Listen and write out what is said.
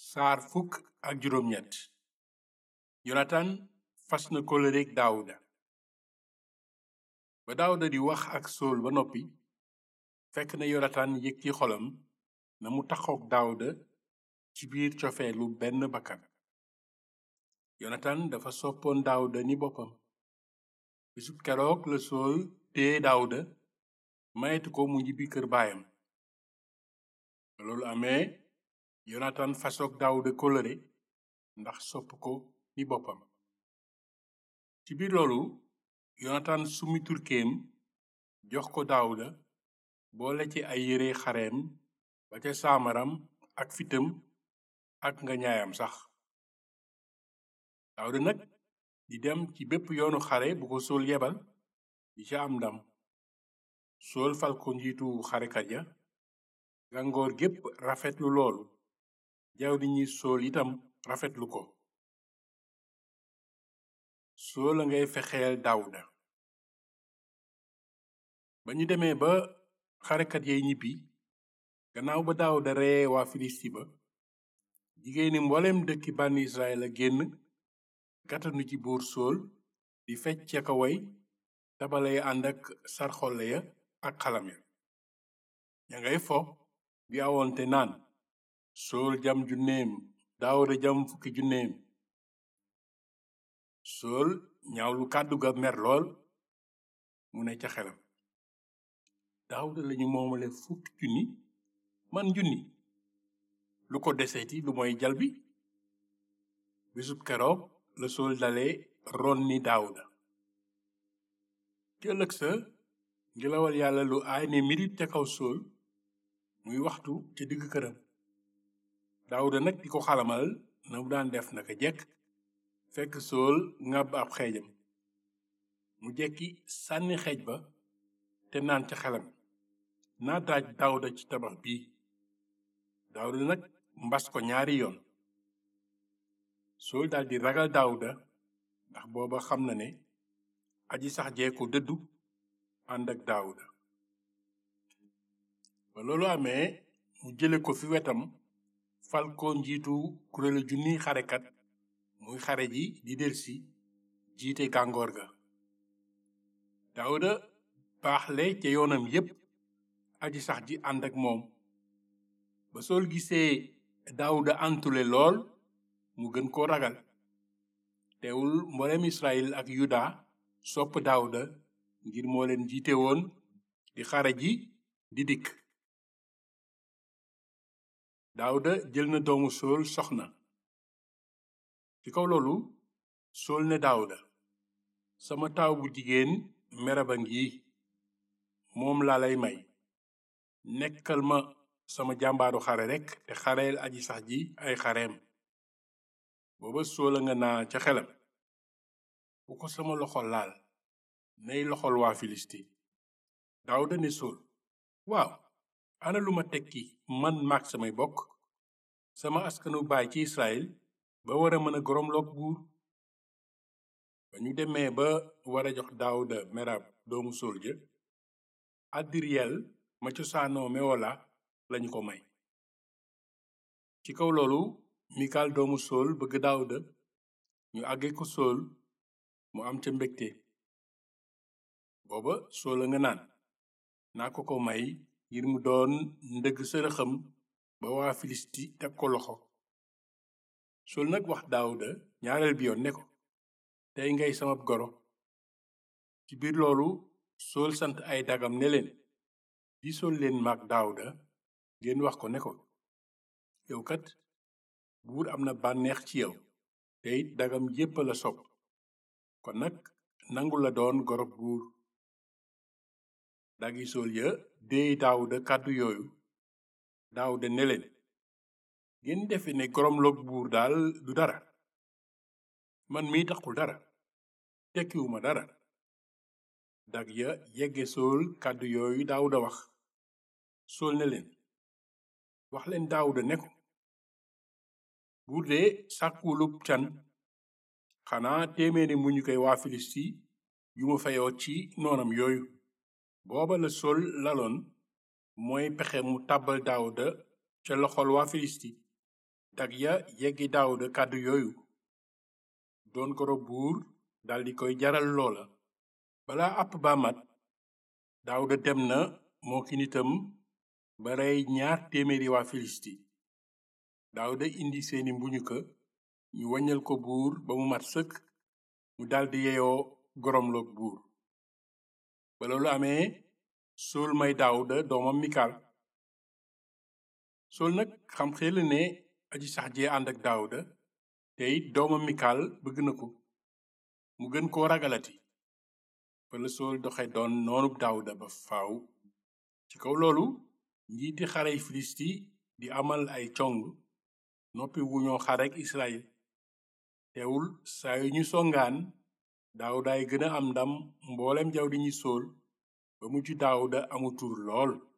saar fukk ak juróom ñett yonatan fas na kóllëreek daawuda ba daawuda di wax ak sool ba noppi fekk na yonatan yëg ci xolam na mu taxook daawuda ci biir cofeelu benn bakkan yonatan dafa soppoon daawuda ni boppam bisub keroog la sool tee daawuda mayetu ko mu ñibbi kër baayam ba loolu amee yonatan fasook daawuda kóllëre ndax sopp ko ni boppam ci biir loolu yonatan summi turkeem jox ko daawuda boole ci ay yére xareem ba ca saamaram ak fitam ak nga ñaayam sax daawuda nag di dem ci bépp yoonu xare bu ko sool yebal di ca am ndam sool fal ko njiitu xarekat ya gàngoor gépp rafetlu loolu jawdi ñi sool itam rafetlu ko sool a ngay fexeel daawuda ba ñu demee ba xarekat yay ñibbi gannaaw ba daawuda reye waa filisti ba jigéeni mbooleem dëkki bànni israel a génn gàttanu ci buur sool di fecc ca ka way tabale ya ànd ak sarxolle ya ak xalam ya ña ngay fo di awonte naan sool jam junneem daawuda jam fukki junneem sool ñaawlu kàddu ga mer lool mu ne ca xelam daawuda lañu moomale fukki junni man junni lu ko deseeti lu mooy jal bi bisub keroog la sool dale ron ni daawuda ci ëllëg sa ngelawal yàlla lu aay ne mirit ca kaw sool muy waxtu ca digg këram daawuda nag di ko xalamal na mu daan def naka jekk fekk sool ngàbb ab xeejam mu jekki sànni xeej ba te naan ca xelam naa daaj daawuda ci tabax bii daawuda nag mbas ko ñaari yoon sool daldi ragal daawuda ndax booba xam na ne aji sax jee ko dëddu ànd ak daawuda ba loolu amee mu jële ko fi wetam fal ko njiitu kuréelu junni xarekat muy xare ji di delsi jiite gàngoor ga daawuda baaxle ca yoonam yépp aji sax ji ànd ak moom ba sool gisee daawuda antule lool mu gën koo ragal teewul mboolem israel ak yuda sopp daawuda ngir moo leen jiite woon di xare ji di dikk daawuda jël na doomu sool soxna ci kaw loolu sool ne daawuda sama taaw bu jigéen meraba ngi moom laa lay may nekkal ma sama jàmbaaru xare rekk te xareel aji sax ji ay xareem booba sool a nga naa ca xelam bu ko sama loxo laal nay loxol waa filisti daawuda ne sool waaw ana lu ma tekki man maag samay bokk sama askanu baay ci israel ba wara mën a goromloog buur ba ñu demee ba wara jox daawuda merab doomu sool ja addiriyel ma cosaanoo mewola lañu ko may ci kaw loolu mikal doomu sool bëgg daawuda ñu àgge ko sool mu am ca mbégte booba sool a nga naan naa ko ko may ngir mu doon ndëgg sërëxam ba waa filisti teg ko loxo sool nag wax daawuda ñaareel bi yoon ne ko tey ngay sama goro ci biir loolu sool sant ay dagam ne leen di sool leen maag daawuda ngeen wax ko ne ko yow kat buur am na bànneex ci yow te it dagam yépp la sopp kon nag nangu la doon gorob buur dagi sool ya déey daawuda kàddu yooyu daawuda ne leen ngeen defe ne goromloog buur daal du dara man mii taxul dara tekkiwuma dara dag ya yegge sool kàddu yooyu daawuda wax sool ne leen wax leen daawuda ne ko buur de sàkkuwulub can xanaa téeméeri mu ñu koy waa filisti yu ma fayoo ci noonam yooyu booba la sol laloon mooy pexe mu tàbbal daawuda ca loxol waa filisti dag ya yeggi daawuda kàddu yooyu doon goro buur daldi koy jaral loola bala àpp ba mat daawuda dem na moo ki nitam ba rey ñaar téeméeri waa filisti daawuda indi seeni mbuñuka ñu waññal ko buur ba mu mat sëkk mu daldi yeyoo goromloog buur ba loolu amee sool may daawuda doomam mikal sool nag xam xel ne aji sax jee ànd ak daawuda te it doomam mikal bëgg na ko mu gën koo ragalati fa la sool doxe doon noonub daawuda ba faaw ci kaw loolu njiiti xarey filisti di amal ay cong noppi wu ñoo xarek israel teewul saa yu ñu songaan daawudaay gën a am ndam mboolem jaw di ñi sool ba mujj daawuda amu tur lool